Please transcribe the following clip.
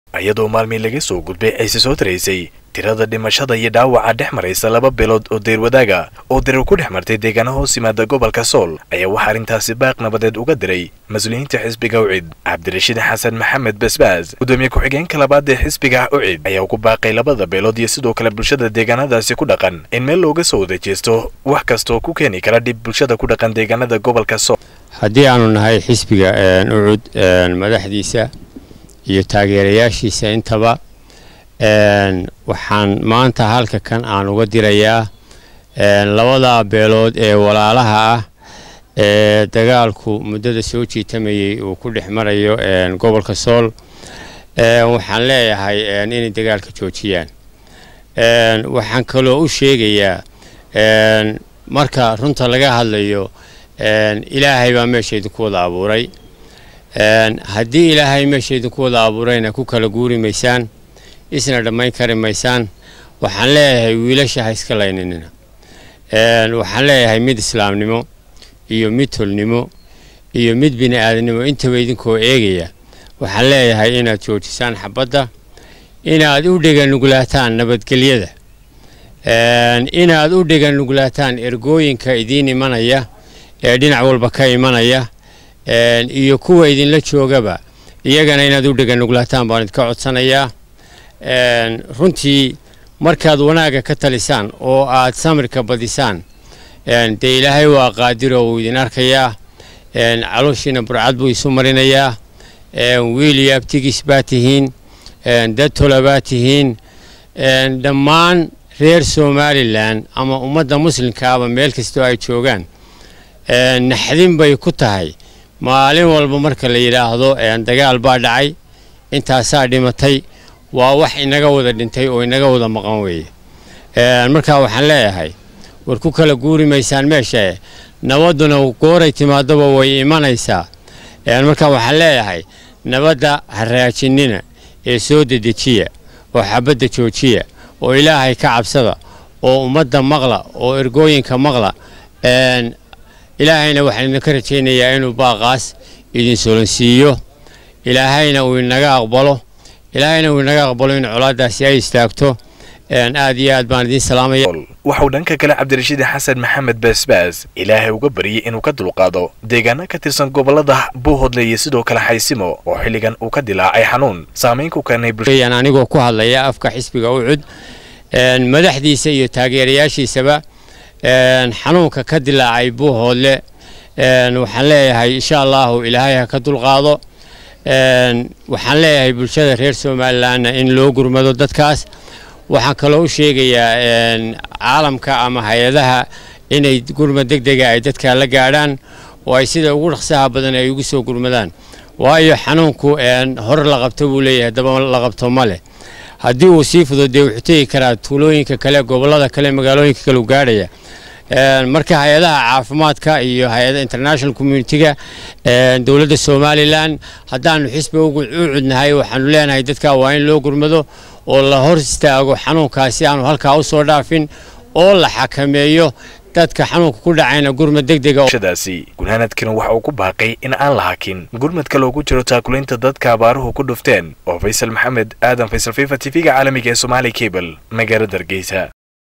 iyadoo maalmii laga soo gudbay ayse soo taraysay tirada dhimashada iyo dhaawaca dhex maraysa laba beelood oo deyrwadaaga oo dirir ku dhex martay deegaana hoos yimaada gobolka sool ayaa waxaa arrintaasi baaq nabadeed uga diray mas-uuliyiinta xisbiga ucid cabdirashiid xasan maxamed basbaas gudoomiye ku-xigeenka labaad ee xisbiga ucid ayaa ugu baaqay labada beelood iyo sidoo kale bulshada deegaanadaasi ku dhaqan in meel looga soo wada jeesto wax kastaoo ku keeni kara dhib bulshada ku dhaqan deegaanada gobolka sool haddii aanu nahay xisbiga ucud madaxdiisa iyo taageerayaashiisa intaba waxaan maanta halka kan aan uga dirayaa labada beelood ee walaalaha ah ee dagaalku muddada soo jiitamayay uu ku dhex marayo gobolka sool waxaan leeyahay inay dagaalka joojiyaan waxaan kaloo u sheegayaa marka runta laga hadlayo ilaahay baa meesha idinku wada abuuray haddii ilaahay meesha idinku wada abuurayna ku kala guuri maysaan isna dhammayn kari maysaan waxaan leeyahay wiilasha ha iska layninina waxaan leeyahay mid islaamnimo iyo mid tolnimo iyo mid bini aadamnimo intaba idinkoo eegaya waxaan leeyahay inaad joojisaan xabadda inaad u dheganuglaataan nabadgelyada inaad u dheganuglaataan ergooyinka idiin imanaya ee dhinac walba ka imanaya iyo kuwa idinla joogaba iyagana inaad u dheganuglaataan baan idinka codsanayaa runtii markaad wanaagga ka talisaan oo aad samirka badisaan dee ilaahay waa qaadiro wuu idin arkayaa calooshiina burcad buu isu marinayaa wiil iyo abtigiis baa tihiin dad tola baa tihiin dhammaan reer somalilan ama ummadda muslimkaaba meel kastoo ay joogaan naxdin bay ku tahay maalin walba marka la yidhaahdo dagaal baa dhacay intaasaa dhimatay waa wax inaga wada dhintay oo inaga wada maqan weeye markaa waxaan leeyahay war ku kala guuri maysaan meesha nabadduna gooray timaadaba way imanaysaa markaa waxaan leeyahay nabadda ha raajinina ee soo dedejiya oo xabadda joojiya oo ilaahay ka cabsada oo ummadda maqla oo ergooyinka maqla ilaahayna waxaan idinka rajaynayaa inuu baaqaas idin solansiiyo ilaahayna uu inaga aqbalo ilaahayna uu inaga aqbalo in colaadaasi ay istaagto aad iyo aad baan idiin salaamaya waxauu dhanka kale cabdirashiid xasan maxamed baasbaas ilaahay uga baryay inuu ka dulqaado deegaano ka tirsan gobolada buuhodle iyo sidoo kale xaysimo oo xilligan uu ka dilaacay xanuun saamayn ku keenay anigoo ku hadlaya afka xisbiga ucud madaxdiisa iyo taageerayaashiisaba xanuunka ka dilaacay buuhoodle waxaan leeyahay insha allahu ilaahay ha ka dulqaado waxaan leeyahay bulshada reer somalilanna in loo gurmado dadkaas waxaan kaloo u sheegayaa caalamka ama hay-adaha inay gurmad deg dega ay dadka la gaadhaan oo ay sida ugu dhaqsaha badan ay ugu soo gurmadaan waayo xanuunku hor la qabto buu leeyahay daba la qabto ma leh haddii uu sii fudo dee wuxuu tegi karaa tuulooyinka kale gobollada kale magaalooyinka kale u gaadhaya marka hay-adaha caafimaadka iyo hay-ada international communitiga dowladda somalilan haddaanu xisbi u cudnahay waxaanu leenahay dadka waa in loo gurmado oo la hor istaago xanuunkaasi aanu halkaa u soo dhaafin oo la xakameeyo dadka xanuunka ku dhacayna gurmad deg degashadaasi gunaanadkina waxa uu ku baaqay in aan la hakin gurmadka loogu jiro taakulaynta dadka abaaruhu ku dhufteen oo faysal maxamed aadan faysal fifa t v-ga caalamiga ee somaali cable magaalada hargeysa